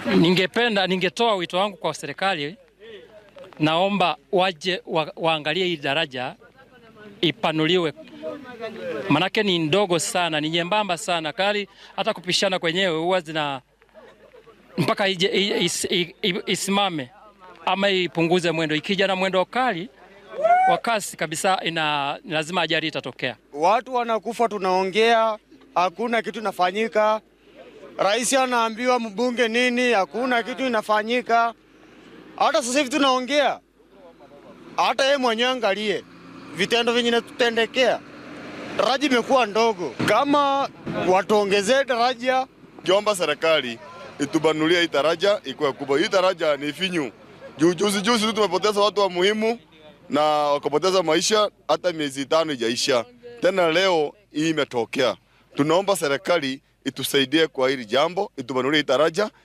Ningependa, ningetoa wito wangu kwa serikali, naomba waje wa, waangalie hii daraja ipanuliwe, manake ni ndogo sana, ni nyembamba sana, kali hata kupishana kwenyewe huwa zina mpaka ije, is, is, isimame ama ipunguze mwendo. Ikija na mwendo kali wa kasi kabisa, ina lazima ajali itatokea. Watu wanakufa, tunaongea, hakuna kitu inafanyika. Rais anaambiwa mbunge nini, hakuna kitu inafanyika. Hata sasa hivi tunaongea, hata yeye mwenyewe angalie vitendo vyenye tutendekea. Daraja imekuwa ndogo, kama watuongezee daraja. Kiomba serikali itubanulie hii daraja ikuwe kubwa. Hii daraja ni finyu. Juu juzi juzi tu tumepoteza watu wa muhimu na wakapoteza maisha, hata miezi tano ijaisha. Tena leo hii imetokea. Tunaomba serikali itusaidie kwa hili jambo, itubanulie hii daraja